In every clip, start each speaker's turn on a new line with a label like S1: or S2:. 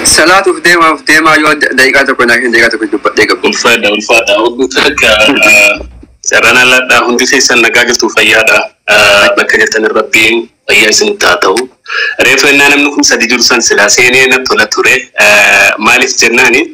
S1: Salaatuuf deemaaf deemaa yoo daqiiqaa tokko naa kennu daqiiqaa tokko dubbadhee gabu.
S2: Ulfaadha ulfaadha. Hordoftoota akka carraan alladhaa hundi keessan nagaa jirtu fayyaadha. Bakka jirtan rabbiin fayyaa isinitti haa ta'u. Reefu ennaa namni kun sadi jiru san silaa seenee natti tola ture. Maaliif jennaani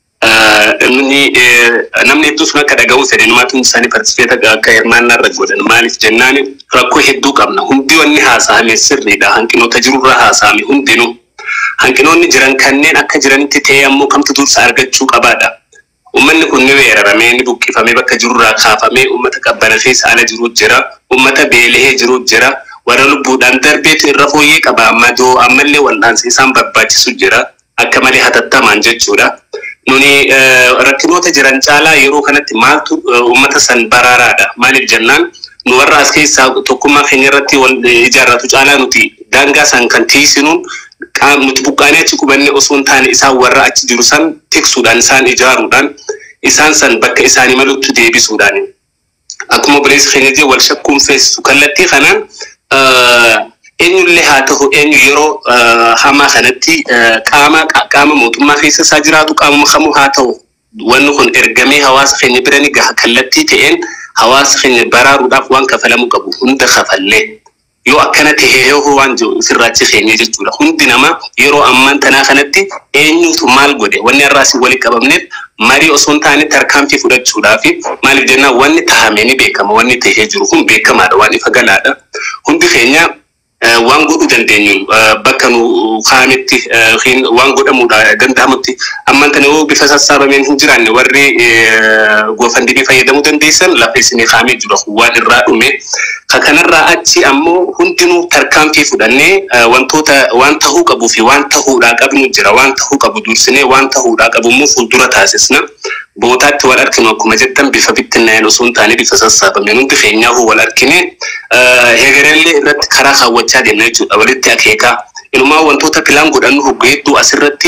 S2: namni namni hedduu sun akka dhaga'u fedhe numaatu isaanii partisifeeta akka hirmaannaa irra godhan maaliif jennaani rakkoo hedduu qabna. Hundi wanni haasa'ame sirriidha. Hanqinoota jirurra haasa'ame hundinuu. Hanqinoonni jiran kanneen akka jiranitti ta'ee ammoo kamtu dursa argachuu qabaadha. Uummanni kun ni weeraramee ni buqqifamee bakka jirurraa kaafamee uummata qabbana keessa ala jiru jira. Uummata beelahee jiru jira. Warra lubbuudhaan darbeetu irra fooyyee qaba. Madoo ammallee wal'aansa isaan barbaachisu jira. Akka malee hatattamaan jechuudha. Nuni rakkinoota jiran caalaa yeroo kanatti maaltu uummata san baraaraadha. Maaliif jennaan nu warra as keessaa tokkummaa keenya irratti wal ijaarratu caalaa nuti daangaa san kan tiisinuun nuti buqqaanee achi qubanne osoo hin taane isaan warra achi jiru san tiksuudhaan isaan ijaaruudhaan isaan san bakka isaanii malutti deebisuudhaan akkuma obboleessi keenya jee wal shakkuun feesisu kallattii kanaan eenyullee haa ta'u eenyu yeroo hamaa kanatti qaama qaama mootummaa keessa isaa jiraatu qaamuma kamuu haa ta'u wanni kun ergamee hawaasa keenya bira ni gaha kallattii ta'een hawaasa keenya baraaruudhaaf waan kafalamu qabu hunda kafallee yoo akkana tahee yoo waan sirraachi keenya jechuudha. Hundi namaa yeroo ammaan tanaa kanatti eenyutu maal godhe wanni har'aas walitti qabamneef marii osoo hin taane tarkaanfii fudhachuudhaa fi maaliif jennaan wanni tahamee ni beekama wanni tahee jiru kun beekamaadha waan ifa galaadha. Hundi keenya waan godhuu dandeenyu bakka nu kaa'ametti waan godhamuudha danda'amutti ammaan tana yoo bifa sassaabameen hin jiraanne warri goofandimii fayyadamuu dandeessan lafa isinii kaa'amee jiru waan irraa dhume kan kanarraa achi ammoo hundinuu tarkaanfii fudhannee wantoota waan tahuu qabuu fi waan tahuudhaa qabnu jira waan tahuu qabu dursinee waan tahuudhaa qabu immoo fuuldura taasisna bootaatti wal arginu akkuma jettan bifa bittinnaa'een osoo hin taane bifa sassaabameen hundi keenyaafuu wal argine hegerellee irratti karaa kaawwachaa deemna jechuudha walitti akeekaa. Inumaa wantoota pilaan godhannu hoggaa hedduu asirratti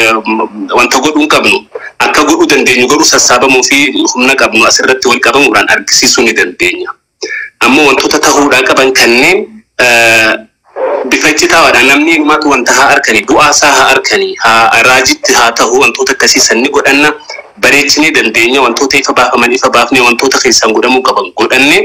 S2: wanta godhuu hin qabnu akka godhuu dandeenyu godhuu sassaabamuu fi humna qabnu asirratti wal qabamuudhaan argisiisuu ni dandeenya. Ammoo wantoota tahuudhaa qaban kanneen bifa citaadhaan namni inumaatu wanta haa arkanii du'aasaa haa arkanii haa raajitti haa ta'u wantoota akkasii sanni godhanna bareechinee dandeenya wantoota ifa baafaman ifa baafnee wantoota keessaan godhamuu qaban godhanne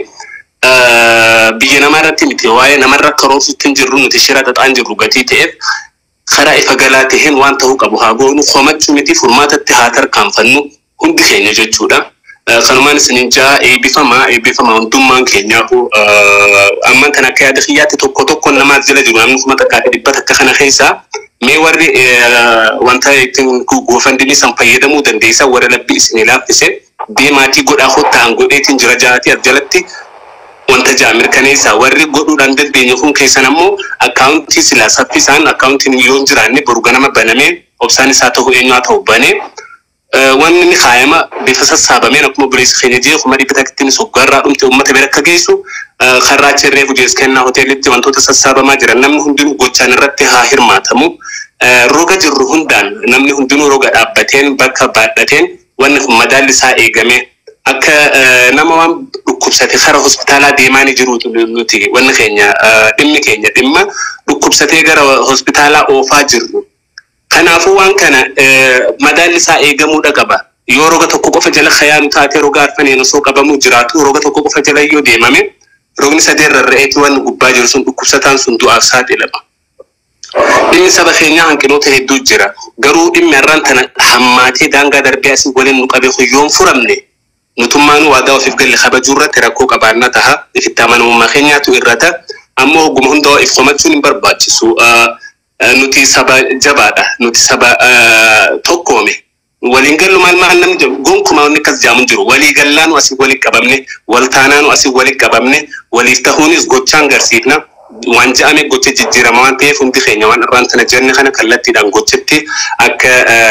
S2: biyya namaa irratti miti waa'ee namarra karoorsutti hin jirru nuti shira xaxaan jirru gatii ta'eef karaa ifa galaa taheen waan ta'uu qabu haa goonu komachuu miti furmaatatti haa tarkaanfannu hundi keenya jechuudha. Kanumaan isinin jaa eebbifamaa eebbifamaa hundummaan keenyaafu amman kan akka yaada kiyyaatti tokko tokko namaas jala jiru namni kuma takkaa fi dhibbata akka kana keessaa mee warri wanta ittiin goofandimii san fayyadamuu dandeessan warra labbii isinii laaffise deemaatii godhaa hottaan godheetiin jira jaatii as jalatti wanta jaa mirkaneessaa warri godhuudhaan dandeenye kun keessan ammoo akkaawuntii silaa saffisaan akkaawuntiin yoo hin jiraanne boru ganama banamee obsaan isaa ta'u eenyu haa ta'u banee wanni inni kaayama bifa sassaabameen akkuma obboleessi keenya jee kuma dhibba takkitti soggaarraa dhumte uummata bira akka geessu karraa achirree hujees kennaa hoteelitti wantoota sassaabamaa jiran namni hundinuu gochaan irratti haa hirmaatamu. Roga jirru hundaan namni hundinuu roga dhaabbateen bakka baadhateen wanni kun madaalli isaa eegame akka nama waan dhukkubsate kara hospitaalaa deemaa ni jiru nuti wanni keenya dhimmi keenya dhimma dhukkubsatee gara hospitaalaa oofaa jirru. Kanaafuu waan kana madaalli isaa eegamuudha qaba. Yoo roga tokko qofa jala kayaanu taate roga arfaneen osoo qabamuu jiraatu roga tokko qofa jala yoo deemame rogni sadeen rarra'eeti waan gubbaa jiru sun dhukkubsataan sun du'aaf saaxilama. Dhimmi saba keenyaa hanqinoota hedduu jira. Garuu dhimmi har'aan tana hammaatee daangaa darbee asii waliin nu qabee yoo furamne nutummaan waadaa ofiif galle kabajuu irratti rakkoo qabaannaa taha. Ifitti amanamummaa keenyaatu irrata. Ammoo hogguma hundaa if qomachuun hin barbaachisu. nuti saba jabaadha nuti saba tokkoome waliin gallu maal maal namni jedhu gonkumaa wanni akkas jaamu jiru walii gallaanu asii walitti qabamne wal taanaanu asii walitti qabamne waliif tahuunis gochaan garsiifna waan ja'ame gocha jijjiirama waan ta'eef hundi keenya waan irraan tana jenne kana kallattiidhaan gochatti akka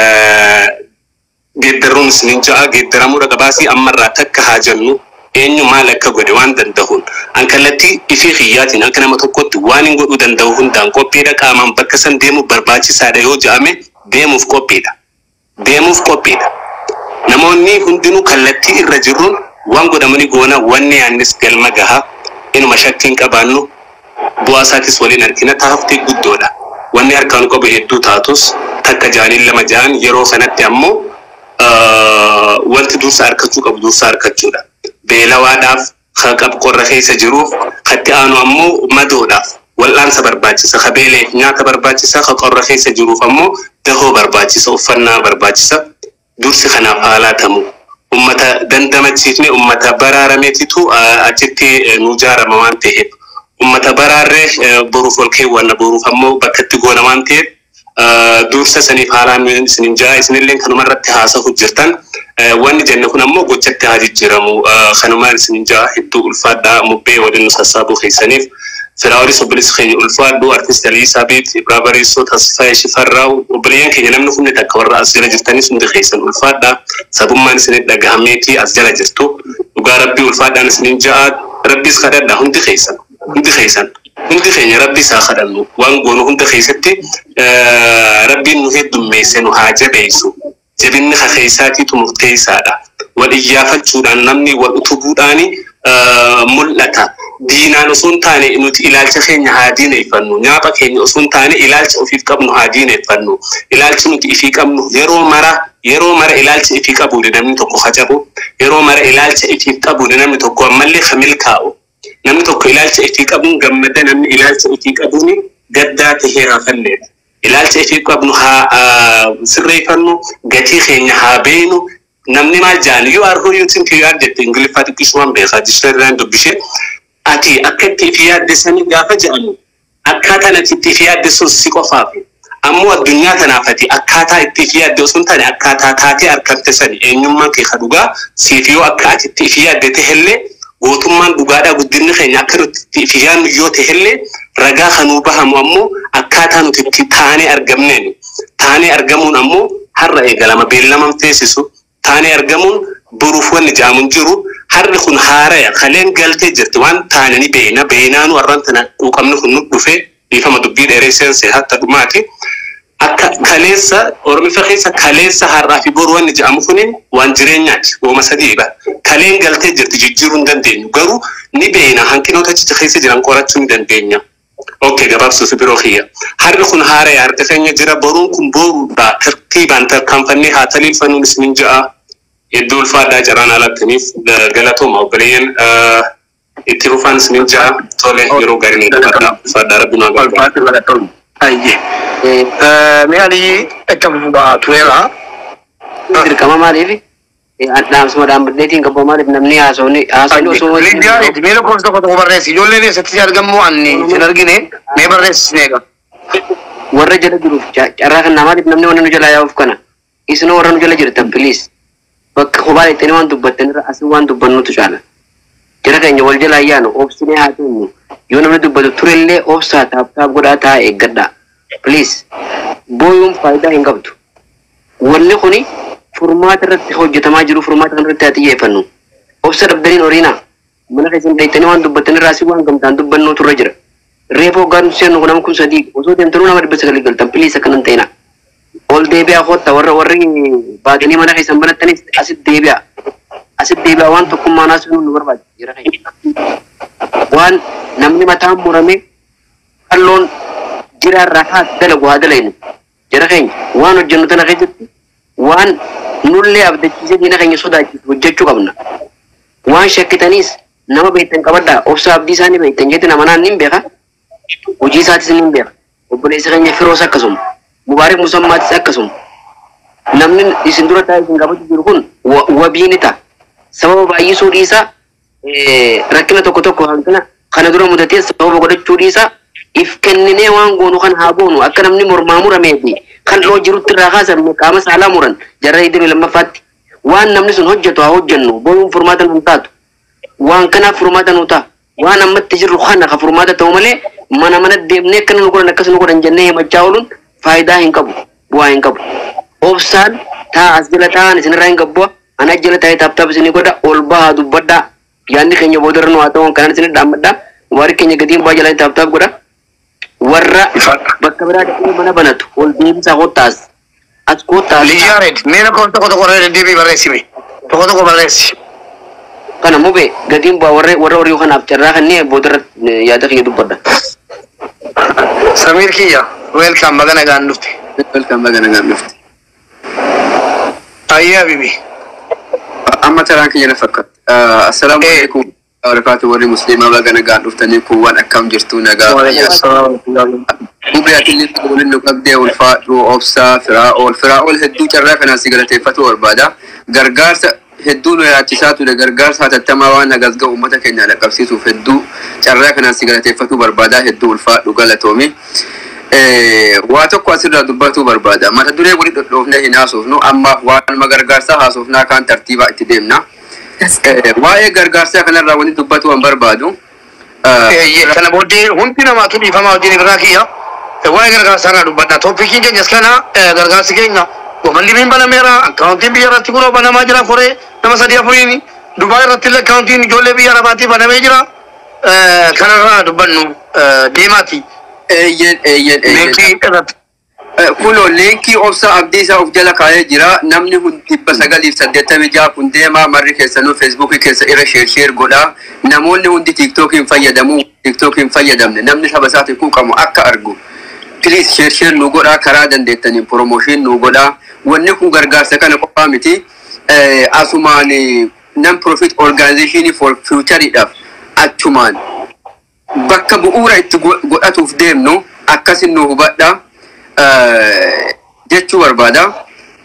S2: geeddaruun isinin ja'a geeddaramuudha qabaasii ammarraa takka haa jennu eenyu maal akka godhe waan danda'uun an kallattii ifii kiyyaatiin akka nama tokkotti waan hin godhuu danda'u hundaan qophiidha qaamaan bakka san deemuuf barbaachisaadha yoo ja'ame deemuuf qophiidha. Deemuuf qophiidha. Namoonni hundinuu kallattii irra jirruun waan godhamanii goona wanni yaannis galma gahaa inuma shakkiin qabaannu bu'aa isaatis waliin argina taaftii guddoodha. Wanni harkaan qabu hedduu taatus takka jaaniin lama jaan yeroo kanatti ammoo ah, wanti dursa harkachuu qabu dursa harkachuudha. Beelawaadhaaf kan qabu qorra keessa jiruuf katti aanu ammoo madoodhaaf wal'aansa barbaachisa. Ka beeleef nyaata barbaachisa. Ka qorra keessa jiruuf ammoo dahoo barbaachisa. Uffannaa barbaachisa. Dursi kanaaf haalaa tamu. Ummata dandamachiifne ummata baraarameetitu ah, achitti eh, nu jaarama waan ta'eef. Ummata baraarree eh, boruuf ol keewwanna boruuf ammoo bakka itti goona waan ta'eef ah, dursa saniif haalaan isinin jaa isinillee kanuma irratti haasa'u jirtan. Eh, Wanni jenne kun ammoo gochatti haa jijjiiramu. Ah, Kanumaan isinin jaa hedduu ulfaadhaa mubbee waliin nu sassaabuu keessaniif. Firaawulis obboleessi keenya ulfaadhu artist Alii Saabiit Ibraa Bariisoo Tasfaayee Shifarraaw obboleeyyan keenya namni hundi takka warra as jala jirtanis hundi keessan ulfaadha. Sabummaan isin dhagahameetii as jala jirtu. Dhugaa rabbii ulfaadhaan isinin ja'a rabbiis kadhadha hundi keessan hundi keessan hundi keenya rabbi isaa kadhannu waan goonu hunda keessatti eh, rabbiin nu heddummeesse nu haa jabeessu. Jabinni ka keessaatiitu murteessaadha. Wal iyyaafachuudhaan namni wal utubuudhaani eh, mul'ata. diinaan osoo hin taane nuti ilaalcha keenya haa diineeffannu nyaapha keenya osoo hin taane ilaalcha ofiif qabnu haa diineeffannu ilaalchi nuti ifii qabnu yeroo mara yeroo mara ilaalcha ifii qabuun namni tokko hacabu yeroo mara ilaalcha ifiif qabuun namni tokko ammallee ka milkaa'u namni tokko ilaalcha ifii qabuun gammada namni ilaalcha ifii qabuun gaddaa tahee haa falleedha. Ilaalcha ifii qabnu haa ah, sirreeffannu gatii keenya haa beenu namni maal jaan you are who you think you are jette ingiliffaa xiqqisumaan beekaa dictionary dubbishee ati akka itti ifi yaaddessanii gaafa jedhamu akkaataan ati itti ifi yaaddessuun si qofaaf ammoo addunyaa tanaaf ati akkaataa itti ifi yaadde osoo hin taane akkaataa taatee argamte sani eenyummaan kee ka dhugaa siif yoo akka ati itti ifi yaaddete hellee gootummaan dhugaadhaa guddinni keenya akka nuti itti ifi yaadnu yoo ta'e hellee ragaa kanuu bahamu ammoo akkaataa nuti itti taanee argamneen taanee argamuun ammoo har'a eegalama beellaman teessisu taanee argamuun boruuf wanni jaamun jiru harri kun haaraya kaleen galtee jirti waan taane ni beena beenaanu warran tana quuqamni kun nu dhufe dhiifama dubbii dheeree seense hatta dhumaati. Akka kaleessa oromifa keessa kaleessa har'aa fi boru wanni jedhamu kunin waan jireenyaati wooma sadiidha. Kaleen galtee jirti jijjiiruu hin dandeenyu garuu ni beena hanqinoota achicha keessa jiran qorachuu ni dandeenya. Okay, gabaabsuuf biroo kiyya. Harri kun haaraya harka keenya jira boruun kun boruudha tartiibaan tarkaanfannee haa taliilfannuun isinin ja'a. Hedduu ulfaadhaa carraan alattaniif galatooma obboleeyyan itti fufaan isinin ja'a tole yeroo gaarii ni gabaadha. Ulfaadhaa rabbi nu haa gargaaru.
S3: Ulfaatu galatoon. Ayyee. Mee alii akka fufuudhaa tureera.
S4: dirqama maaliif dhaamsuma dhaambadheetiin qabu maaliif namni haasawni haasawni osoo
S3: Lidiyaa mee lakkoofsa tokko tokko barreessi. Ijoolleen eessatti argamu ani sin argine mee barreessi sin eega.
S4: warra jala jiruuf ca- carraa kan maaliif namni wanni nu jala yaa'uuf kana isinoo warra nu jala jirtan piliis bakka kophaa jettanii waan dubbattanirra asii waan dubbannutu caala jara keenya wal jala ayyaanu obsinee haa teenyu yoo namni dubbatu turellee obsaa taaptaap godhaa taa eeggadhaa piliis booyuun faayidaa hin qabdu wanni kuni furmaata irratti hojjetamaa jiru furmaata kan irratti haa xiyyeeffannu obsa dhabdaniin horiina mana keessan dheettanii waan dubbattanirraa asii waan gamtaan dubbannuutu irra jira reefa hoggaan seennu kun nama kun sadii osoo deemtanuu nama dhibba sagalii galtan piliis akkanan ta'ina ol deebi'aa kotta warra warri baatanii mana keessan banattanis asit deebi'aa asit deebi'aa waan tokkummaa naasuu nu barbaachisa jira keenya waan namni mataan murame qalloon jiraarraa haa dalagu haa dalaynu jara keenya waan hojjennu tana keessatti waan nullee abdachiisee diina keenya sodaachisu hojjechuu qabna waan shakkitaniis nama beektan qabadhaa obsa abdii isaanii beektan jetti nama naan nin beeka hojii isaatis nin beeka obboleessa keenya firoos akkasuma mubaarik musammaatis akkasuma namni isin dura taa'ee isin gaafachuu jiru kun wa- wabii ni ta'a sababa baay'isuu dhiisaa eh, rakkina tokko tokko hanqina kana dura mudatee sababa godhachuu dhiisaa if kenninee waan goonu kan haa goonu akka namni mormaa muramee fi kan dhoo jirutti irraa kaasan qaama saalaa muran jarra idiluu lammaffaatti waan namni sun hojjetu haa hojjennu booyuun furmaata nun taatu waan kanaaf furmaata nu ta'a waan ammatti jirru kana ka furmaata ta'u malee mana mana deemnee akkana nu godhan akkas nu godhan jennee himachaa ooluun faayidaa hin qabu bu'aa hin qabu obsaan taa as jala taa'an isinirraa hin qabbu ana jala taa'ee taaptaap isinii godha ol bahaa dubbadhaa yaadni keenya boodarra nu haa ta'u kanaan isinii dhaammadhaa waarii keenya gatiin bu'aa jalaa taaptaap godha warra bakka biraa dhaqee mana banatu ol deebisaa kottaas as kottaas
S3: Lidiyaa reed mee lakkoofsa tokko tokko irra deddeebii barreessi mee. Tokko tokko barreessi.
S4: kana mube gatiin bu'aa warra warra horii kanaaf carraa kanneen boodarra eh, yaada keenya dubbadha.
S3: Samiir kiyya welcome bagana gaan dhufte.
S1: Welcome baga nagaan dhufte.
S3: Ayyee habibi.
S1: Amma taraan kiyya na fakkaata. Assalaamu
S3: Eh.
S1: alaikum. Barakaatu warri musliimaa baga nagaan dhuftanii kun waan akkam jirtu nagaa fayyaa. Mubriyaatillee waliin nu qabdee ulfaadhu obsaa firaa'ool firaa'ool hedduu carraa kanaan si galateeffatu barbaada. Gargaarsa hedduu nu yaachisaa ture gargaarsa hatattamaa waan nagas ga'u uummata keenya dhaqqabsiisuuf hedduu carraa kanaan si galateeffatu barbaada hedduu ulfaadhu galatoomi. Eh, Waa tokko asirraa dubbachuu barbaada. Mata duree waliin dhodhoofnee hin haasofnu amma waan gargaarsaa haasofnaa kaan tartiibaa itti deemna. Eh, Waa'ee gargaarsaa kanarraa waliin dubbachuu waan barbaadu. eh,
S3: Kana booddee hundi namaatu dhiifamaa wajjin irraa kiyya. Waa'ee gargaarsaa irraa dubbadha. Tooppikiin keenyas kana gargaarsi keenya gofandimiin banameera. Akkaawuntiin biyya irratti kunoo banamaa jira koree nama sadii afuriin. Dubaay irratti illee akkaawuntiin ijoollee biyya arabaatiif banamee jira. Kanarraa dubbannu deemaati.
S1: Eeyyen eeyyen eeyyen.
S3: Linkii irratti.
S1: Kunoo leenkii obsa abdii isaa of jala kaa'ee jira. Namni kun dhibba sagaliif saddeettamii jaha kun deema marri keessanuu feesbuukii keessa irra sheer sheer godha. Namoonni hundi tiiktookiin fayyadamu tiiktookiin fayyadamne namni saba isaatiif quuqamu akka argu. Piliis sheer sheer nu godhaa karaa dandeettaniin poromooshii nu godhaa. Wanni kun gargaarsa kana qofaa miti. Eh, Asumaan non profit organization for futureidhaaf achumaan bakka bu'uura itti go- godhatuuf deemnu akkasin nu hubadha eh, jechuu barbaada.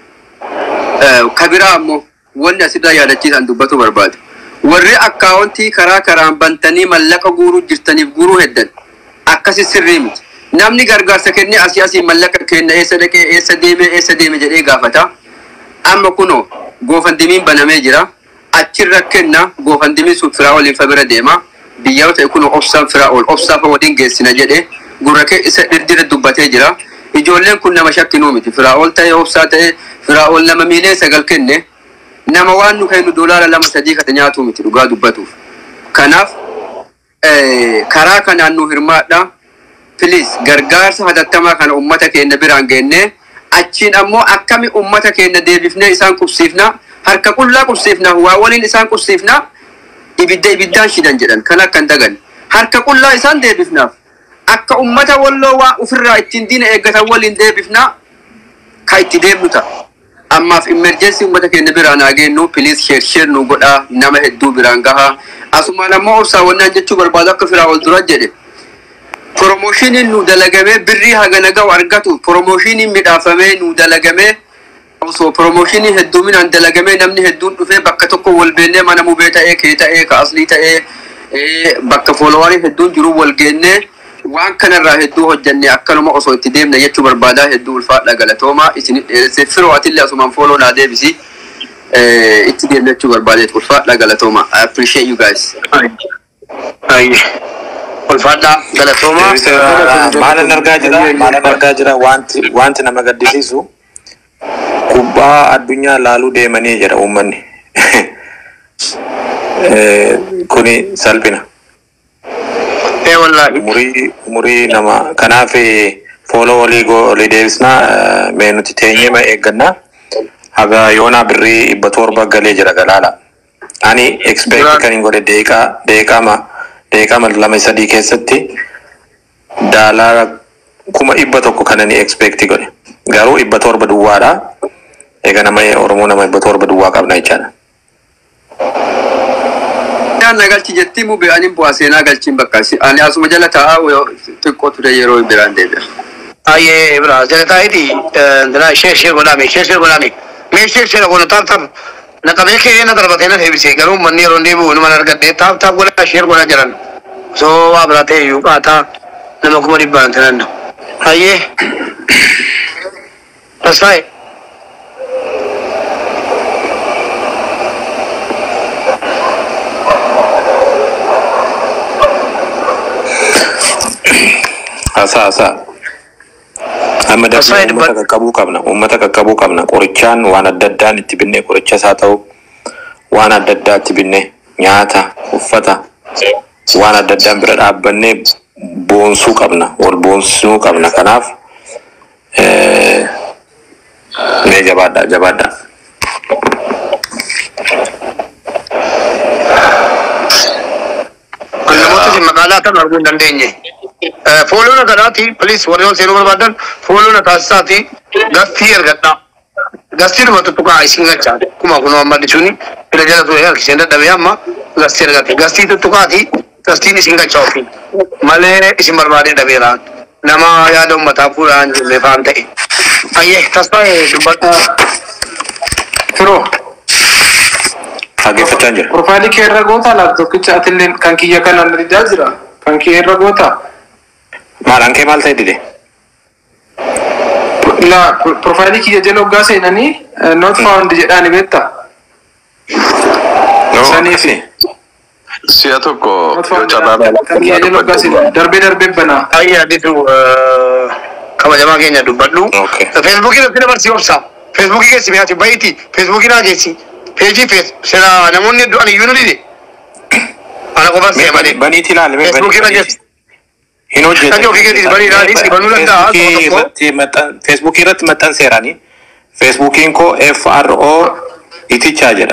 S1: Eh, Kabiraa ammoo wanni asirraa yaadachiisan dubbatu barbaadu. Warri akkaawuntii karaa karaan bantanii mallaqa guuruu jirtaniif guuruu heddan akkasi sirrii miti. Namni gargaarsa kennee asii asii mallaqa kenna eessa dhaqee eessa deeme eessa deeme jedhee gaafata. Amma kunoo goofandimiin banamee jira. Achirra kenna goofandimiin sun firaa waliin fa bira deema. Biyyaa ta'e kunoo obsaan firaa ol obsaa fa waliin geessina jedhee gurra kee isa dhirdira dubbatee jira. Ijoolleen kun nama shakkinuu miti. Firaa ol ta'e obsaa ta'e firaa ol nama miilee sagal kenne nama waan nu kennu doolaara lama sadii kana nyaatu miti dhugaa dubbatuuf. Kanaaf eh, karaa kanaan nu hirmaadha. Please gargaarsa hatattamaa kana ummata keenya biraan geennee achiin ammoo akkami ummata keenya deebifnee isaan qubsiifna harka qullaa qubsiifna waa waliin isaan qubsiifna ibidda ibiddaan shidan jedhan kan akka hin dagan harka qullaa isaan deebifnaaf akka ummata walloo waa ofirraa ittiin diina eeggatan waliin deebifna ka itti deemnu ta'a. Ammaaf imerjensii ummata keenya biraan haa geennu piliis sheer sheer nu godhaa nama hedduu biraan gahaa asumaan ammoo obsaawwannaan jechuu barbaadu akka firaa ol dura jedhe. Promooshiniin nu dalagamee birrii hagana ga'u argatu promooshiniin midhaafamee nu dalagamee osoo promooshiniin hedduminaan dalagamee namni hedduun dhufee bakka tokko wal beennee mana mubee ta'ee kee ta'ee ka aslii ta'ee eh, bakka foolowaarii hedduun jiru wal geennee waan kanarraa hedduu hojjannee akkanuma osoo itti deemna jechuu barbaadaa hedduu ulfaadha galatoomaa isin dheeressee firoo atillee asumaan fooloo naa deebisi eh, itti deemna jechuu barbaadeet ulfaadha galatoomaa I appreciate you guys.
S3: Ayyee. Ulfaadhaa galatoomaa.
S5: Maalan argaa jira maalan argaa jira wanti wanti nama gaddisiisu kubbaa addunyaa laaluu deemanii jira uummanni. Eh, Kuni salphina.
S3: Ee wallaahi.
S5: Umurii umurii nama kanaaf fooloo walii go olii deebisnaa eh, mee nuti teenyee ma eeggannaa haga yoonaa birrii dhibba torba galee jira galaala. Ani expect
S3: Duraan-
S5: kan hin godhe deeqaa deeqama deeqama lama sadii keessatti daalaara kuma dhibba tokko kana ni expect godhe. Garuu dhibba torba duwwaadha. Eega nama Oromoo nama dhibba torba duwwaa qabna jechaadha.
S1: Yaan na galchi jetti mu be'anii bu'aa seenaa galchiin bakka si- ani asuma jala taa'aa yoo- xiqqoo ture yeroo biraan deebi'a.
S3: Ayyee bira jalataayiti ndana sheer sheer godhame sheer sheer godhame mee sheer sheer godha taap taap na qabee kee na darbatee na deebisee garuu manni yeroo deebi'u nama argadhee taap taap godha sheer godha jedhan osoo waa biraa ta'e iyyuu qaataa nama kuma dhibbaan tanan ayyee tasfaaye
S5: Hasaa hasaa. Amma
S3: Hasaa
S5: dafnee
S3: dubbat-
S5: uummata qaqqabuu qabna. Uummata qaqqabuu qabna. Qorichaan waan adda addaan itti binnee qorichas haa ta'u waan adda addaa itti binnee nyaata, uffata waan adda addaan bira dhaabbannee boonsuu qabna. Wal boonsuu qabna. Kanaaf eh, mee jabaadhaa jabaadhaa.
S3: namoota isin magaalaa kan arguu hin dandeenye. Fooloo na kanaati, please warri ol seenuu barbaadan fooloo na taasisaati. gastii ergadhaa. Gastii dhuma tuttuqaa isin gachaa. Kuma kun amma dhisuuni fira jala ture harkiseen dadhabee amma gastii ergate. Gastii tuttuqaati gastiin isin gachaa ofii. Malee isin barbaadee dhabeera. Nama yaada uummataa fuudhaan jirre faan ta'e. Ayyee tasfaa'ee dubbadhaa.
S6: Firoo,
S5: Dhaggeeffachaa jira.
S6: profaayilii kee irra gootaa laaptoopicha atillee kan kiyya kanaan didaa jira. Kan kiyya irra gootaa.
S5: Maadhaan kee maal ta'e dide?
S6: La profaayilii kiyya jala hoggaa seenanii not found jedhaani beektaa. Saniif
S7: Si'a tokko
S6: not
S7: yoo
S6: found
S7: carraa
S6: kan kiyya jala hoggaa seenanii darbee darbee banaa.
S3: Ayyaa aditu kabajamaa keenya dubbadhu.
S5: Okay.
S3: Feesbuukii irratti dabarsii obsa. Feesbuukii keessi mi'aati bayitii. Feesbuukii naa geessi. Peejii fees sira namoonni hedduu ani iyyuu nu dhide. Ana qofaan see malee.
S5: Baniiti ilaali. mee
S3: Feesbuukii irra
S5: banii-
S3: geessi.
S5: Hin hojjetan.
S3: Kan ofii keetiis banii ilaalis banuu danda'a,
S5: Feesbuukii
S3: tokko tokko.
S5: irratti maxxan- Feesbuukii irratti maxxanseeranii. Feesbuukiin koo FRO itichaa jedha.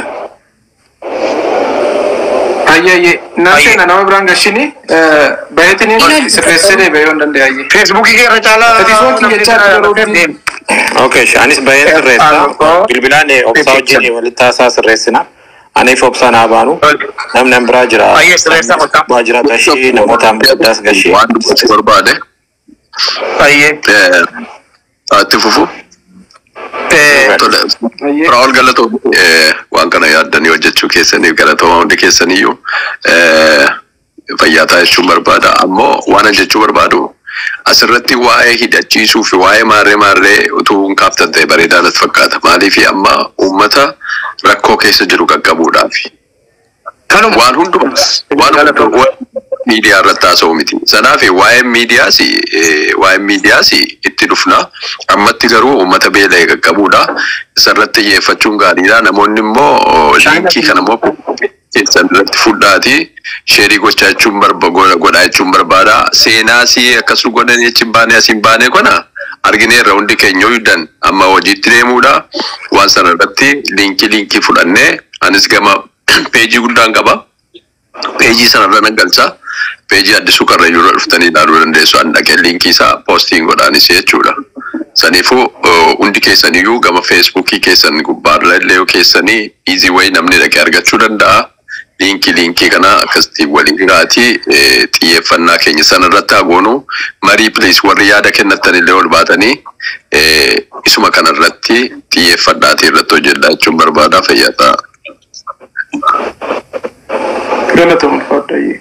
S6: Ayyaayye nan seena nama biraan gashini bayeetiniin sirreessee deebi'ee yoo hin danda'ayye.
S3: Feesbuukii irra caalaa.
S6: Ati soon jechaa yeroo deemu.
S5: Okay, shaanis bahee sirreessa.
S3: FRO.
S5: Bilbilaan eh, obsaa wajjin walitti haasaa sirreessina. Aniif obsaa naa baanu. Namni an biraa jira.
S3: Baay'ee sirreessaa qotaa.
S5: Waajjira gashii namoota ambassaddaas gashii.
S7: waan dubbachuu barbaade
S3: Baay'ee.
S7: eh, itti fufu.
S3: Eh,
S7: Tole.
S6: Ayyee.
S7: Firaa'ol galatoo eh, waan kana yaaddanii hojjechuu keessaniif galatoomaa hundi keessaniyyuu eh, fayyaataa jechuun barbaada. Ammoo waan ani jechuu barbaadu asirratti waa'ee hidhachiisuu fi waa'ee maarree maarree utuu hin kaaftan ta'e bareedaa natti fakkaata. Maaliif amma uummata rakkoo keessa jiru qaqqabuudhaaf.
S3: Kanuma.
S7: waan hundumaa waan hundumaa miidiyaa irratti haasa'u miti. Kanaaf waa'een miidiyaas waa'een miidiyaas itti dhufna. Ammatti garuu uummata beela'ee qaqqabuudha. Isarratti xiyyeeffachuun gaariidha. Namoonni immoo liinkii kana immoo keessan irratti fudhaati. Sheerii gochaa jechuun barba godhaa jechuun barbaada. Seenaas akkas godhanii achi hin baane as hin baane kana argineerra hundi keenya hojjetan amma hojiitti deemuudha. Waan sana irratti liinkii liinkii fudhannee anis gama peejii guddaan qaba. Peejii sanarra nan galcha. Peejii addisuu karrayyuu irra dhuftanii ilaaluu dandeessu. Ani dhaqee liinkii isaa poostiin godhaanis jechuudha. Saniifuu uh, hundi keessaniyyuu gama feesbuukii keessan gubbaarra illee yoo keessanii iizii wayii namni dhaqee argachuu danda'a. Liinkii liinkii kana akkasitti waliin gaatii eh, xiyyeeffannaa keenya sanarratti haa goonu. Marii piliis warri yaada kennatan illee ol baatanii eh, isuma kanarratti xiyyeeffannaatii irratti hojjedhaa jechuun barbaadaa fayyadaa.
S6: Galatoomuu fadhayyee.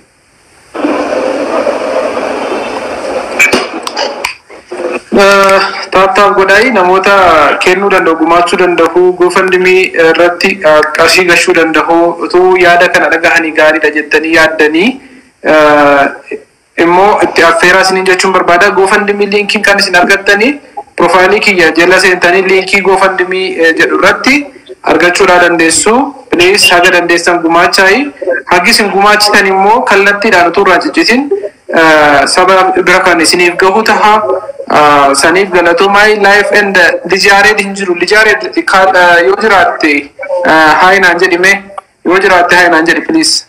S6: Taaptaaf godhaayi namoota kennuu danda'u gumaachuu danda'u gofandimii irratti eh, qarshii gashuu danda'u utuu yaada kana dhagahanii gaariidha jettanii yaaddanii eh, immoo itti affeeraa isiniin jechuun barbaada gofandimii liinkiin kan isin argattanii profaayilii kiyya jala seentanii liinkii gofandimii eh, jedhu irratti argachuudhaa dandeessu. Please haga dandeessan gumaachaayi. Hagi isin gumaachitan immoo kallattiidhaan utuu irraa ciccitin eh, saba bira kan isiniif gahu taha. Ah, Saniif galatoomaa life and lijaareed hin jiru. Lijaareed kan, eh, yoo jiraatte eh, hayi naan jedhime. Yoo jiraatte hayi naan jedhi please.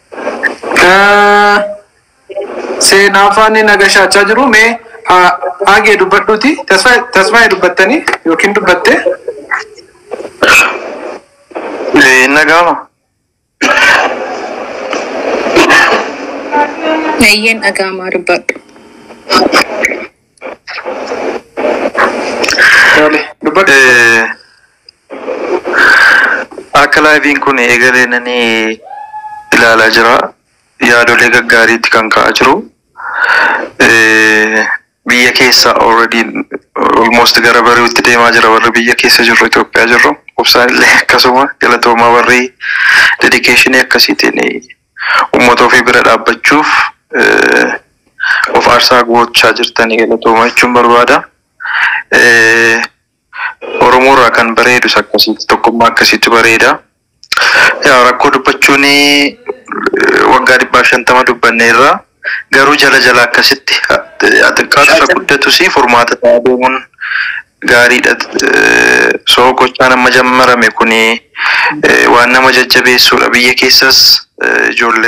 S6: Eh, Seenaa afaan nagashaachaa jiru mee ah, agee dubbadhuuti. Tasfaayee dubbattanii yookiin dubbatte.
S3: Nagaama.
S8: Ayyeen dhaga'amaa dubbadhu.
S6: Tole, dubbadhu.
S9: Akka laayiviin kun eegaleenanii ilaalaa jira. Yaadolee gaggaariitti kan ka'aa jiru. Eh, Biyya keessa already almost gara bari'utti deemaa jira warri biyya keessa jirru Itoophiyaa jirru. Obsaan illee akkasuma galatoomaa warri dedikeeshinii akkasiitiin uummata ofii bira dhaabbachuuf eh, of aarsaa gochaa jirtanii galatoomaa jechuun barbaada. Eh, Oromoo irraa kan bareedus akkasitti tokkummaa akkasitti bareeda. Yaa rakkoo dubbachuun eh, waggaa dhibbaa shantama dubbanneerra garuu jala jala akkasitti xiqqaatu isa guddatus furmaata ta'aa deemuun gaariidha. Eh, So gochaan amma jammarame kun waan nama jajjabeessuudha. Biyya keessas eh, ijoolleen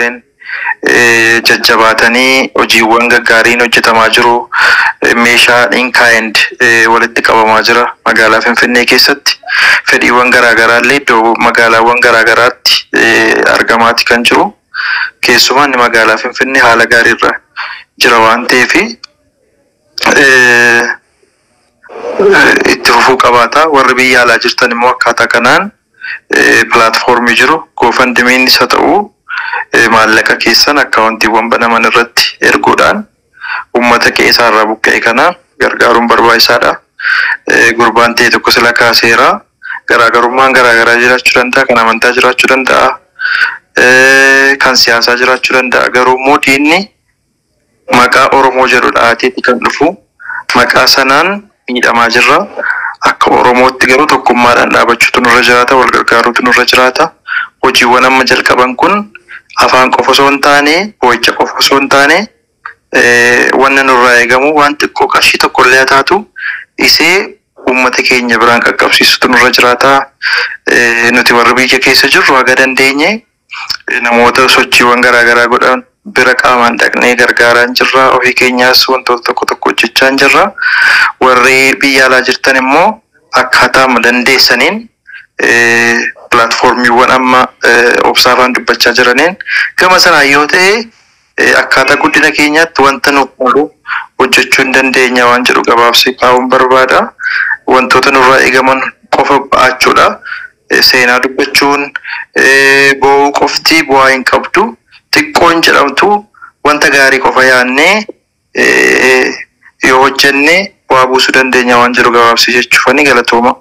S9: eh, jajjabaatanii hojiiwwan gaggaariin hojjetamaa jiru. Eh, Meeshaan inkaayend walitti qabamaa jira magaalaa Finfinnee keessatti. Fedhiiwwan garaagaraa illee iddoo magaalaawwan garaagaraatti eh, argamaati kan jiru. Keessumaa inni magaalaa Finfinnee haala gaariirra jira waan ta'eefi eh, eh, itti fufuu qabaata. Warri biyya alaa jirtan immoo akkaataa kanaan eh, pilaatfoormii jiru goofandimiin isa ta'u eh, maallaqa keessan akkaawuntiiwwan banaman irratti erguudhaan uummata qe'ee irraa buqqa'e kana gargaaruun barbaachisaadha. Eh, Gurbaan ta'e tokko sila kaaseera. Garaagarummaan garaagaraa jiraachuu danda'a. Kan amantaa jiraachuu danda'a. Eh, Kan siyaasaa jiraachuu danda'a. Garuu immoo diinni maqaa Oromoo jedhu dhaateeti kan dhufu. Maqaa sanaan miidhamaa jirra. Akka Oromootti garuu tokkummaadhaan dhaabachuutu nurra jiraata. Wal gargaaruutu nurra jiraata. Hojiiwwan amma jalqaban kun afaan qofa osoo hin taane, boo'icha qofa osoo hin taane, eh, wanna nurraa eegamu waan xiqqoo qarshii tokko illee haa taatu isee uummata keenya biraan qaqqabsiisutu nurra jiraata. Eh, Nuti warri biyya keessa jirru haga dandeenye eh, namoota sochiiwwan garaagaraa godhan bira qaamaan dhaqnee gargaaraa jirra. Ofii keenyaas wantoota tokko tokko hojjechaa jirra. Warri biyya alaa jirtan immoo akkaataa dandeessaniin eh, pilaatfoormiiwwan amma eh, obsaafaan dubbachaa jiraniin gama sanaan yoo ta'e eh, akkaataa guddina keenyaatti wanta nu qabu hojjechuu hin dandeenya waan jedhu gabaabsee kaa'uun barbaada. Wantoota nurraa eegaman qofa ba'achuudha. Eh, Seenaa dubbachuun eh, boo'uu qofti bu'aa hin qabdu. Xiqqoon jedhamtu wanta gaarii qofa yaadnee eh, yoo hojjenne bu'aa buusuu dandeenya waan jedhu gabaabsee jechuufani galatooma.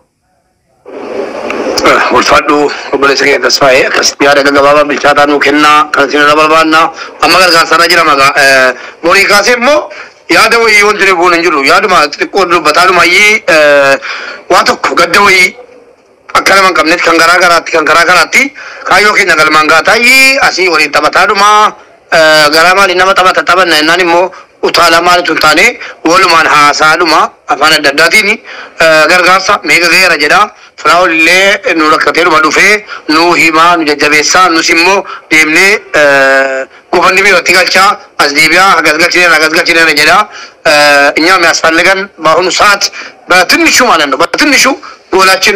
S3: ulfaadhu obboleessa keenya tasfaa'ee akkasitti yaada gaggabaabaa bilchaataa nuu kennaa kan isin irra barbaanna amma gargaarsarra jira magaa borii kaasee immoo yaada wayii wanti nu buun hin jiru yaaduma xixiqqoo dubbataadhuma iyyii waa tokko gadda wayii akka nama hin qabnetti kan garaa garaatti kan garaa garaatti kaayyoo keenya galmaan gaataa iyyii asii waliin taphataadhuma garaa maaliin nama taphata taphanna jennaan immoo utaalaa maalitu hin taane walumaan haasaadhuma afaan adda addaatiin gargaarsa meeqa ga'eera jedha firaa'ol illee nu rakkateedhuma dhufee nu himaa nu jajjabeessaa nus immoo deemnee gufanni biyyatti galchaa as deebi'aa hagas galchineera hagas galchineera jedha እኛ የሚያስፈልገን በአሁኑ ሰዓት በትንሹ ማለት ነው በትንሹ ጎላችን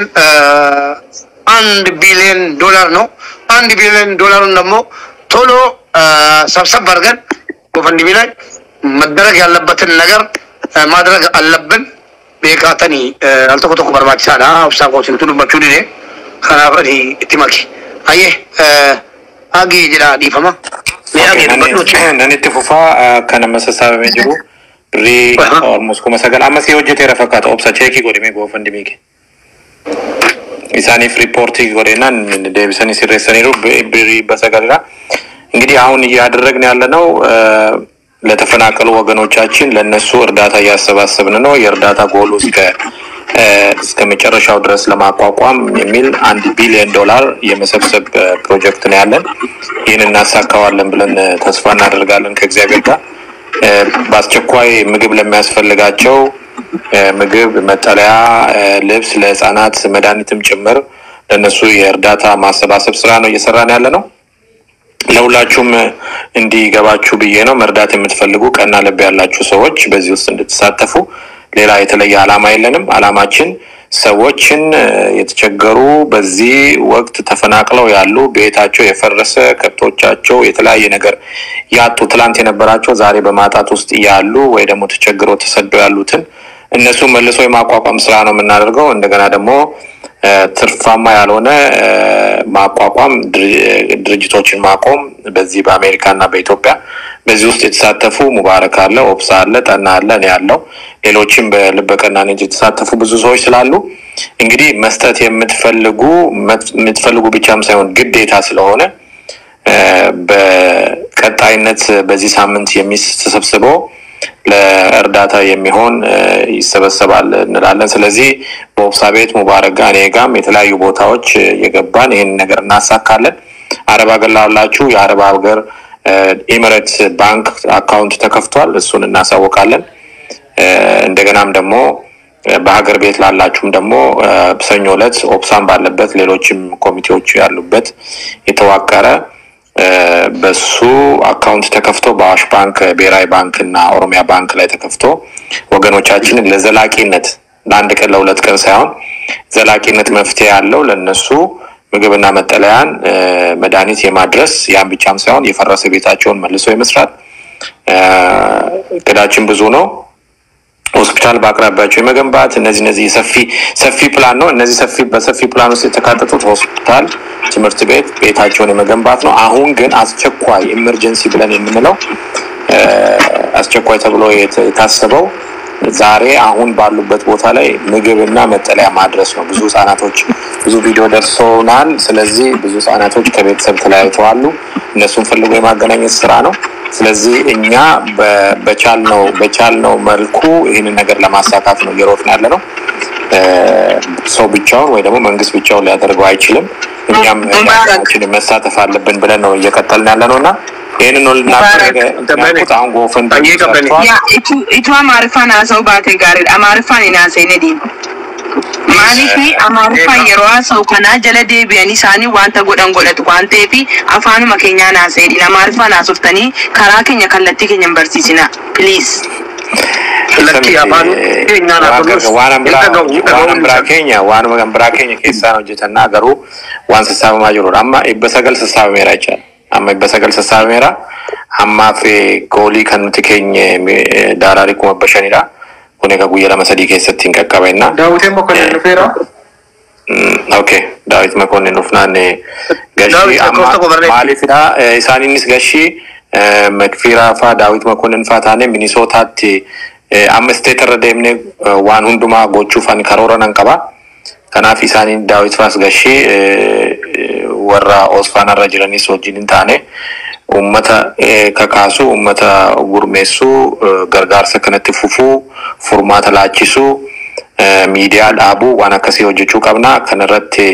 S3: አንድ ቢሊዮን ዶላር ነው። አንድ ቢሊዮን ዶላሩን ደግሞ ቶሎ ሰብሰብ አድርገን ጎፈንድሚ ላይ መደረግ ያለበትን ነገር ማድረግ አለብን። ቤካተኒ አልተኮ tokko barbaachisaadha obsaa koosintu dubbachuu dide kanaaf ani itti maki ayyee agii jedha dhiifama mee agii dubbadhuuti
S5: Nan itti fufaa kan amma sassaabamee jiru birrii almost kuma sagal ammas yoo hojjeteera fakkaata obsa cheekii godhimee goofandimii kee. isaaniif ሪፖርት ጎዴናን ዴቪሰን ሲሬሰኒሩ ብሪ በሰገራ እንግዲህ አሁን እያደረግን ያለ ነው ለተፈናቀሉ ወገኖቻችን ለነሱ እርዳታ እያሰባሰብን ነው። የእርዳታ ጎሉ እስከ እስከ መጨረሻው ድረስ ለማቋቋም የሚል አንድ ቢሊዮን ዶላር የመሰብሰብ ፕሮጀክት ነው ያለን። ይህን እናሳካዋለን ብለን ተስፋ እናደርጋለን ከእግዚአብሔር ጋር። በአስቸኳይ ምግብ ለሚያስፈልጋቸው ምግብ፣ መጠለያ፣ ልብስ ለህፃናት መድኃኒትም ጭምር ለእነሱ የእርዳታ ማሰባሰብ ስራ ነው እየሰራን ያለ ነው። ለሁላችሁም እንዲገባችሁ ብዬ ነው። መርዳት የምትፈልጉ ቀና ልብ ያላችሁ ሰዎች በዚህ ውስጥ እንድትሳተፉ። ሌላ የተለየ ዓላማ የለንም። ዓላማችን ሰዎችን የተቸገሩ በዚህ ወቅት ተፈናቅለው ያሉ ቤታቸው የፈረሰ ከብቶቻቸው የተለያየ ነገር ያጡ ትላንት የነበራቸው ዛሬ በማጣት ውስጥ ያሉ ወይ ደግሞ ተቸግረው ተሰደው ያሉትን እነሱ መልሶ የማቋቋም ስራ ነው የምናደርገው። እንደገና ደግሞ ትርፋማ ያልሆነ ማቋቋም ድርጅቶችን ማቆም በዚህ በአሜሪካ እና በኢትዮጵያ በዚህ ውስጥ የተሳተፉ ሙባረክ አለ፣ ኦብሳ አለ፣ ጠና አለ፣ እኔ ያለው ሌሎችም በልበ ቀናነት የተሳተፉ ብዙ ሰዎች ስላሉ እንግዲህ መስጠት የምትፈልጉ የምትፈልጉ ብቻም ሳይሆን ግዴታ ስለሆነ በቀጣይነት በዚህ ሳምንት የሚተሰብስበው ለእርዳታ የሚሆን ይሰበሰባል እንላለን። ስለዚህ በኦብሳ ቤት ሙባረክ ጋር እኔ ጋም የተለያዩ ቦታዎች የገባን ይህን ነገር እናሳካለን። አረብ ሀገር ላላችሁ የአረብ ሀገር ኤሚሬትስ ባንክ አካውንት ተከፍቷል። እሱን እናሳውቃለን። እንደገናም ደግሞ በሀገር ቤት ላላችሁም ደግሞ ሰኞ ዕለት ኦፕሳን ባለበት ሌሎችም ኮሚቴዎች ያሉበት የተዋቀረ እ፣ በሱ አካውንት ተከፍቶ በአዋሽ ባንክ፣ ብሔራዊ ባንክ እና ኦሮሚያ ባንክ ላይ ተከፍቶ ወገኖቻችንን ለዘላቂነት ለአንድ ቀን ለሁለት ቀን ሳይሆን ዘላቂነት መፍትሄ ያለው ለነሱ ምግብና መጠለያን እ፣ መድኃኒት የማድረስ ያን ብቻም ሳይሆን የፈረሰ ቤታቸውን መልሶ የመስራት እ፣ እቅዳችን ብዙ ነው። ሆስፒታል በአቅራቢያቸው የመገንባት እነዚህ እነዚህ ሰፊ ሰፊ ፕላን ነው። እነዚህ ሰፊ በሰፊ ፕላን ውስጥ የተካተቱት ሆስፒታል፣ ትምህርት ቤት፣ ቤታቸውን የመገንባት ነው። አሁን ግን አስቸኳይ ኢመርጀንሲ ብለን የምንለው እ፣ አስቸኳይ ተብሎ የተ- የታሰበው ዛሬ አሁን ባሉበት ቦታ ላይ ምግብና መጠለያ ማድረስ ነው። ብዙ ህጻናቶች ብዙ ቪዲዮ ደርሶናል። ስለዚህ ብዙ ህጻናቶች ከቤተሰብ ተለያይተዋሉ። እነሱን ፈልጎ የማገናኘት ስራ ነው። ስለዚህ እኛ በ- በቻልነው በቻልነው መልኩ ይህንን ነገር ለማሳካት ነው እየሮጥን ያለ ነው። እ፣ ሰው ብቻውን ወይ ደግሞ መንግስት ብቻውን ሊያደርገው አይችልም። እኛም ችን መሳተፍ አለብን ብለን ነው እየቀጠልን ያለ ነው እና ይህንን ነው ልናደርግ ያልኩት። አሁን ጎፈን ሰርቷል።
S10: yaa itu itu amaariffaan haasa'u baate gaariidha amaariffaan hin haasa'ine deema maaliifi amaariffaan yeroo haasa'u kanaa jala deebi'anii isaanii wanta godhan godhatu waan ta'eefi afaanuma keenyaan haasa'edhin amaariffaan haasoftanii karaa keenya kallattii keenya hin barsiisina piliis
S3: Lakkii afaan keenyaan haa tolus.
S5: waan
S3: Hin dhaga'u,
S5: waan
S3: dhaga'uun
S5: biraa
S3: isaa.
S5: keenya waanuma kan biraa keenya keessaan hojjetannaa garuu waan sassaabamaa jirudha amma dhibba sagal sassaabameera jechaadha amma dhibba sagal sassaabameera ammaaf eh, goolii kan nuti keenye eh, daaraarii kuma dhibba shanidha kun egaa guyyaa lama sadii keessatti hin qaqqabenna
S6: daawwitiin mokonnin dhufeera
S5: Mm, okay daawit makonnen dhufnaan eh,
S3: Daawit
S5: gashii
S3: lakkoofsa
S5: amma
S3: qofarratti.
S5: maalifidha eh, isaaninnis gashii eh, makfiiraa faa daawit makonnen faa taane minisootaatti eh, amma isteet irra deemne eh, waan hundumaa gochuufan karoora nan qaba kanaaf isaaniin daawit faas gashii eh, eh, warra osfaanarra jiranis wajjin hin taane ummata eh, kakaasu ummata gurmeessuu eh, gargaarsa kanatti fufuu furmaata laachisuu eh, miidiyaa dhaabuu waan akkasii hojjechuu qabna kanarratti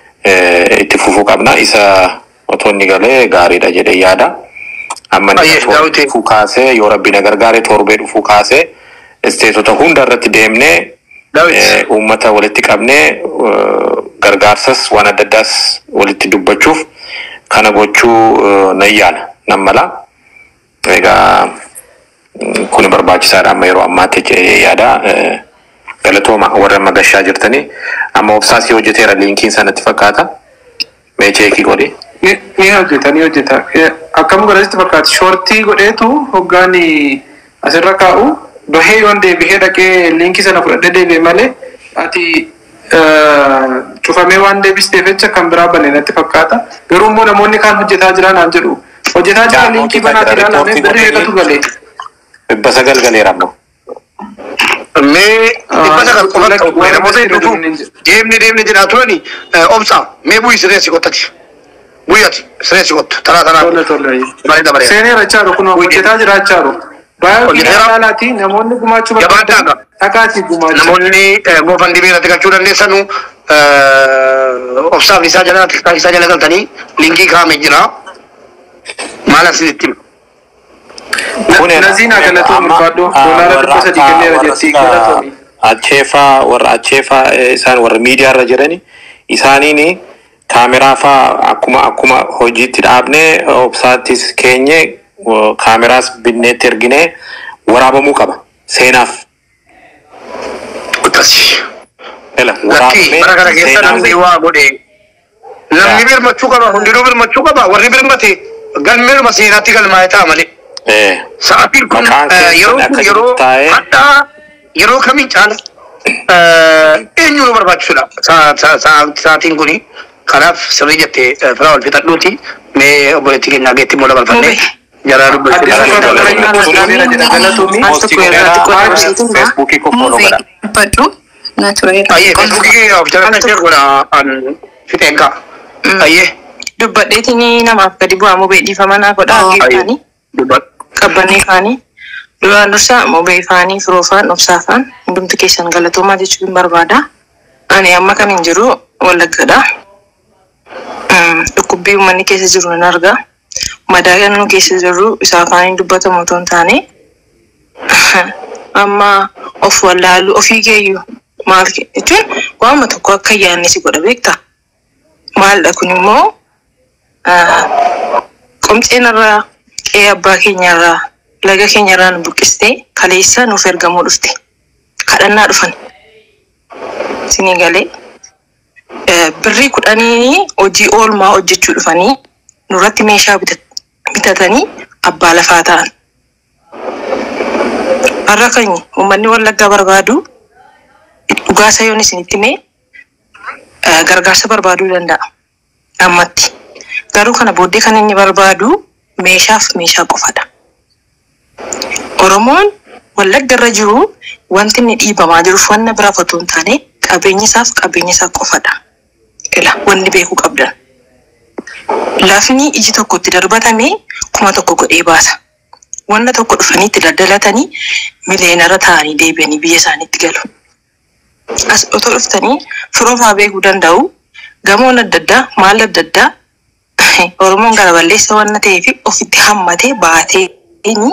S5: eh, itti fufuu qabna isa otoo inni galee gaariidha jedhee yaada amma inni
S3: Baay'ee,
S5: torbee
S3: Daawit.
S5: dhufuu kaasee yoo rabbi na gargaare torbee dhufuu kaasee isteetota hunda irratti deemnee
S3: Daawit.
S5: eh, uummata walitti qabnee eh, gargaarsas waan adda addaas walitti dubbachuuf kana gochuu eh, nan yaala nan mala egaa mm, kun barbaachisaadha amma yeroo ammaatti jedhee yaada eh, galatooma warra amma gashaa jirtanii amma obsaasii hojjeteera liinkiin sanatti fakkaata mee cheekii godhi
S6: ni ni hojjeta ni hojjeta Eh, akkam godhasitti fakkaata shoortii godheetu hoggaan asirra kaa'u bahee yoon deebi'ee dhaqee liinkii sana fudhadhee deebi'e malee ati eh, cufamee waan deebisteef jecha kan biraa bane natti fakkaata garuu immoo namoonni kaan hojjetaa jiraa naan jedhu hojjetaa jira
S5: Jaa,
S6: liinkii
S5: hojjetaa
S6: banaatti
S5: jira,
S6: ilaalame
S5: riipoortii
S6: birrii eegatu
S5: godhanii.
S6: galee
S5: dhibba sagal galeera ammoo
S3: Mee dhibba sagal qofa
S6: Lakki-
S3: ta'u
S6: waan
S3: namoota
S6: asirra
S3: hedduutu
S6: deemnee jira.
S3: deemne deemne jedhaa turani obsa mee bu'ii sireessi qottati bu'iyati sireessi qottu taraa tanaa
S6: tolle tolle
S3: Baay'ee dabareera.
S6: seenee rachaaru kun hojjetaa jiraachaaru baay'ee
S3: Hojjeteera.
S6: ilaalaati namoonni gumaachuu
S3: Jabaadhaa qaba.
S6: dhaqaatii gumaacha
S3: namoonni goofan dhibee irratti galchuu dandeessanu obsaaf isaa jala tiktaak isaa jala galtanii linkii kaa'ame jira maal asinitti hima
S6: Naziin agalatu barbaaddu doolaara dhibba sadii kenneera jettii galatooni.
S5: acheefaa warra acheefaa eh, isaan warra miidiyaa irra jirani isaaniin kaameraa faa akkuma akkuma hojiitti dhaabnee obsaattis keenye wo- kaameraas binneetti erginee waraabamuu qaba seenaaf
S3: akkasi
S5: Ela,
S3: lakkii
S5: waraabamee
S3: bara kana keessa
S5: seenaaf-
S3: namni waa godhe namni birmachuu qaba hundinuu birmachuu qaba warri birmate galmeeruma seenaatti galmaa'e ta'a malee
S5: Eh,
S3: sa'aatiin kun
S5: Maqaan
S3: eh,
S5: keessan
S3: yeroo kun
S5: akkasitti
S3: yeroo
S5: taa'ee-
S3: hadhaa yeroo kamiin caala eh, eenyu nu barbaachisudha Sa- sa- sa- sa'aatiin kuni kanaaf sirrii jettee eh, firaa wal fixadhuuti mee obboleettii keenyaa geetti immoo dabarfannee jaraa
S6: Addis Ababa Qarqarina Naziira jedha galatoomii.
S5: Poostii godheera, feesbuukii koo follow godha.
S8: Badhu na tureera.
S3: Ayyee feesbuukii kee of jala kan ishee godha an fixeen ka'a. Ayyee
S10: dubbadheetini namaaf gadi bu'aa mubee dhiifamanaa godha
S8: Oh.
S10: geeffaanii
S3: dubbadhu.
S10: qabbannee kaanii duraan dursa mubee faanii firoofaan obsaafaan hundumti keessan galatoomaa jechuu hin barbaada ani amma kan hin jiru wallaggadha Mm, dhukkubbii uummanni keessa jiru nan arga madaa nu keessa jirru isaa afaaniin dubbatamu otoo hin taane amma of wallaalu ofii keeyyuu maal ke- jechuun waanuma tokko akka yaadne si godha beekta maaldha kun immoo ah, qomxeenarraa qe'ee abbaa keenyarraa laga keenyarraa nu buqqistee kaleessa nuuf ergamuu dhufte kadhannaa dhufan sinii galee Eh, birrii kudhanii hojii oolmaa hojjechuu dhufanii nurratti meeshaa bitat- bitatanii abbaa lafaa ta'an. Har'a kan uummanni wallaggaa barbaadu dhugaasa yoon isinitti mee eh, gargaarsa barbaaduu danda'a. Ammatti. Garuu kana booddee kan inni barbaadu meeshaaf meeshaa qofadha. Oromoon wallagga irra jiru wanti inni dhiibamaa jiruuf wanna biraaf otoo hin taane qabeenya isaaf qabeenya isaa qofadha. Ila wanni beekuu qabdan. Lafni iji tokko itti darbatame kuma tokko godhee baasa. Wanna tokko dhufanii itti daldalatanii mileenara ta'anii deebi'anii biyya isaaniitti galu. As otoo dhuftanii firoofaa beekuu danda'u gamoon adda addaa maal adda addaa Oromoon gara balleessa wanna ta'eef ofitti hammatee baatee inni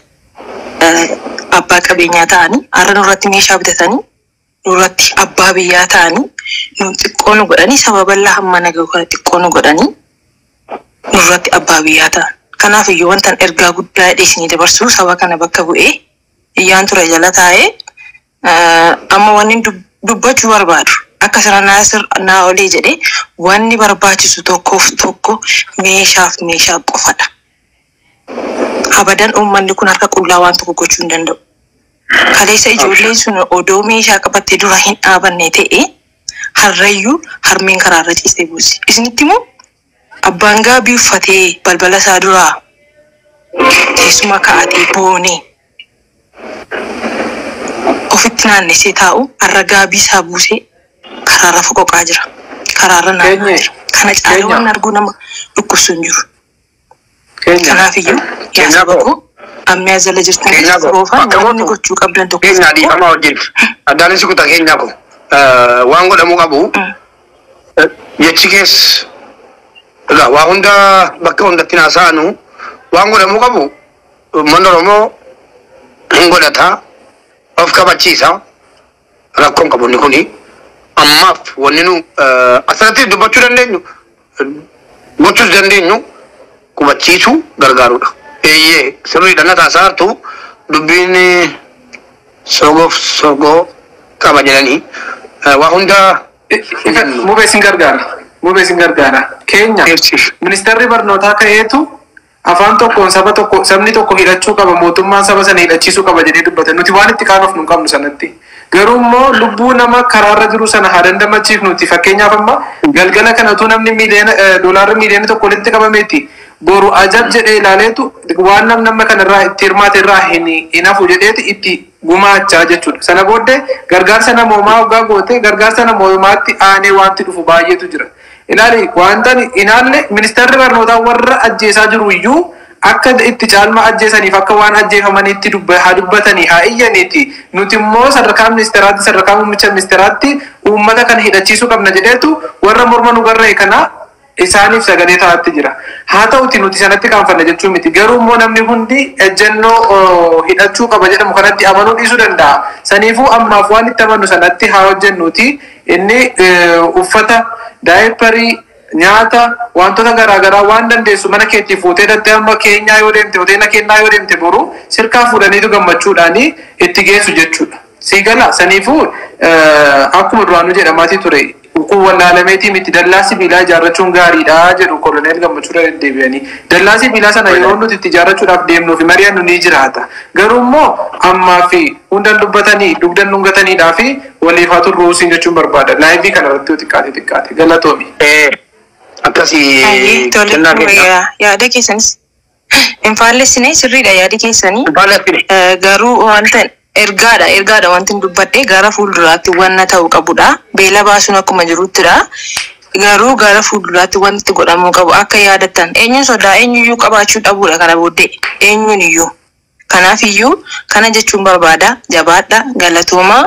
S10: abbaa qabeenyaa ta'anii har'a nurratti meeshaa bitatanii nurratti abbaa biyyaa ta'anii nuun xiqqoo nu godhanii saba bal'aa hamma naga'u kana xiqqoo nu godhanii nurratti abbaa biyyaa ta'an. Kanaaf iyyuu wantan ergaa guddaa dhiyeessinii dabarsuu saba kana bakka bu'ee iyyaan ture jala taa'ee eh, amma wanni dub- dubbachuu barbaadu akka sana naasir naa olee jedhee wanni barbaachisu tokkoof tokko meeshaaf meeshaa qofadha. Abadan uummanni kun harka qullaa waan tokko gochuu hin danda'u. Kaleessa ijoolleen sun odoo meeshaa qabattee dura hin dhaabanne ta'e harrayyuu harmeen karaarra ciistee buusi. Isinitti immoo abbaan gaabii uffatee balbala isaa duraa teessuma kaa'atee boonee ofitti naannessee taa'u har'a gaabii isaa buusee karaarra foqoqaa jira. Karaarra naanna'aa
S6: Keenye.
S10: jira. Kana caalee
S6: Keenya.
S10: waan arguu nama dhukkubsu hin jiru.
S6: Keenya.
S10: Kanaafiyyuu yaa
S3: Keenyaa
S10: saba
S3: koo.
S10: koo ammaa jala jirtan
S3: Keenyaa koo.
S10: roofaan
S3: Bakka
S10: wanni
S3: mootu.
S10: gochuu qabdan tokko
S3: Keenyaa
S10: tokko
S3: dhiifamaa wajjin. Addaanis kutaa keenyaa ko. Waan godhamuu qabu. Jechi keessa. Egaa waa hunda bakka hundatti haasa'anu waan godhamuu qabu uummanni Oromoo hin godhata of kabachiisa rakkoon qabu inni kuni ammaaf wanni nu asirratti dubbachuu dandeenyu gochuus dandeenyu qubachiisuu gargaarudha. Eeyyee sirriidha na taasaartu dubbiin sogoof sogoo qaba jedhanii waa hunda
S6: Mubee sin gargaara. Mubee sin gargaara. Keenya ministeerri barnootaa ka'eetu afaan tokkoon saba tokko sabni tokko hidhachuu qaba mootummaan saba sana hidhachiisuu qaba jedhee dubbata. Nuti waan itti kaanuuf nu hin qabnu sanatti. Garuu immoo lubbuu nama karaarra jiru sana haa dandamachiifnuti. Fakkeenyaaf amma galgala kanatu namni miiliyoona doolaarri miiliyoona tokko walitti qabameeti. Boru ajab jedhee ilaaleetu waan nam nama kanarraa itti hirmaate irraa hin hin hafu jedheeti itti gumaachaa jechuudha. Sana booddee gargaarsa namoomaa hoggaa goote gargaarsa namoomaatti aanee wanti dhufu baay'eetu jira. Ilaali wanta inaalle ministeerri barnootaa warra ajjeesaa jiru iyyuu akka itti caalma ajjeesaniif akka waan ajjeefamaniitti dubba- haa dubbatanii haa iyyaniiti. Nuti immoo sadarkaa ministeeraatti sadarkaa muummicha ministeeraatti uummata kana hidhachiisuu qabna jedheetu warra morma nu garree kana isaaniif sagalee ta'atti jira. Haa ta'uti nuti sanatti kaanfanna jechuun miti. Garuu immoo namni hundi ejjennoo oh, hidhachuu qaba jedhamu kanatti amanuu dhiisuu danda'a. Saniifuu ammaaf waan itti amannu sanatti haa hojjennuti. Inni eh, uffata, daayiparii, nyaata, wantoota garaagaraa waan dandeessu mana keetti fuutee dhattee amma keenyaa yoo deemte, hoteela kennaa yoo deemte boru sirkaa fuudhaniitu gammachuudhaani itti geessu jechuudha. Siigala saniifuu eh, akkuma duraanuu jedhamaatii ture kun wallaalameetii miti dallaa sibiilaa ijaarrachuun gaariidha jedhu koloneel gammachuudha deddeebi'anii dallaa sibiilaa sana yeroo nuti itti ijaarrachuudhaaf deemnuu fi mari'annu ni jiraata garuu immoo ammaa fi hundan dubbatanii dugdan dhungataniidhaa fi waliif haa turruu siin jechuun barbaada laayivii kana irratti yoo xiqqaate xiqqaate galatoomi.
S3: akkasii
S10: Ayyee, tole,
S3: kennaa keenya.
S10: yaa- yaada keessanis hin faallessine sirriidha yaadi keessanii.
S3: Baalaffine.
S10: Eh, Garuu wanta ergaadha ergaadha wanti hin dubbadhe gara fuulduraatti wanna ta'u qabudha. Beela baasuun akkuma jiruttidha. Garuu gara fuulduraatti wanti godhamuu qabu akka yaadattan eenyuun sodaa eenyuyyuu qabaachuu dhabudha kana booddee eenyuun iyyuu. Kanaaf iyyuu kana jechuun barbaada jabaadha galatoomaa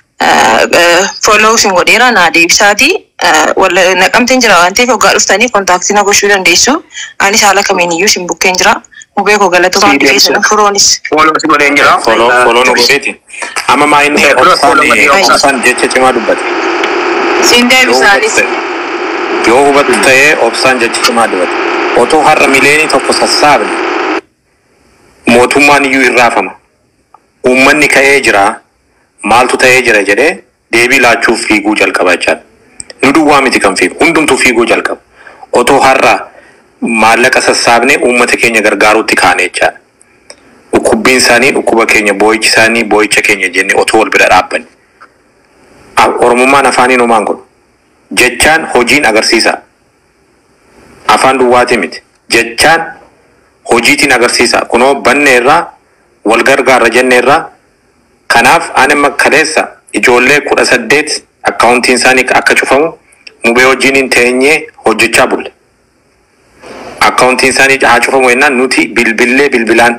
S10: follow sin godheera naa deebisaati naqamteen jira waan ta'eef hoggaa dhuftanii kontaaktii na gochuu dandeessu anis haala kamiin iyyuu sin bukkeen jira mubee koo galatoomaa
S3: Sii deebisa.
S10: keessan firoonis
S3: Follow si godheen jira.
S5: Foloo
S3: Eh,
S5: foloo nu godheeti. Amma maa inni
S3: Eh, follow- follow godhee
S5: obsaan
S3: obsaan.
S5: obsaan jecha cimaa dubbate.
S10: siin
S5: Yoo hubatu
S10: deebisaanis
S5: ta'e- Yoo hubatu ta'ee obsaan jecha cimaa dubbate. otoo har'a mileenii tokko sassaabne mootummaan iyyuu irraafama uummanni ka'ee jira maaltu ta'ee jira jedhee deebii laachuuf fiiguu jalqaba jechaadha nu duwwaa miti kan fiigu hundumtuu fiiguu jalqaba otoo har'a maallaqa sassaabne uummata keenya gargaaruutti kaane jechaadha dhukkubbiin isaanii dhukkuba keenya boo'ichi isaanii boo'icha keenya jennee otoo wal bira dhaabbanne oromummaan afaaniin homaan godhu jechaan hojiin agarsiisa afaan duwwaatii miti jechaan hojiitiin agarsiisa kunoo banne irraa wal gargaarra jenne irraa kanaaf ani makkaleessa ijoollee kudha saddeet akkaawuntiin isaanii akka cufamu mubee hojiin teenyee hojjechaa bulle akkaawuntiin isaanii haa cufamu jennaan nuti bilbillee bilbilaan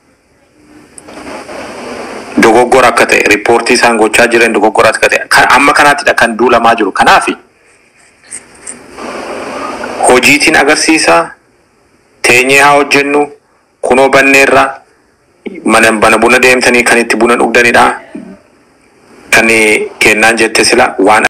S5: dogoggora akka ta'e riippoortii isaan gochaa jiran dogoggora akka ta'e kan amma kanaattidha kan duulamaa jiru kanaafi hojiitiin agarsiisa teenyee haa hojjennu kunoo banneerra mana bana buna deemtanii kan itti buna dhugdanidha kan kennaan jette sila waan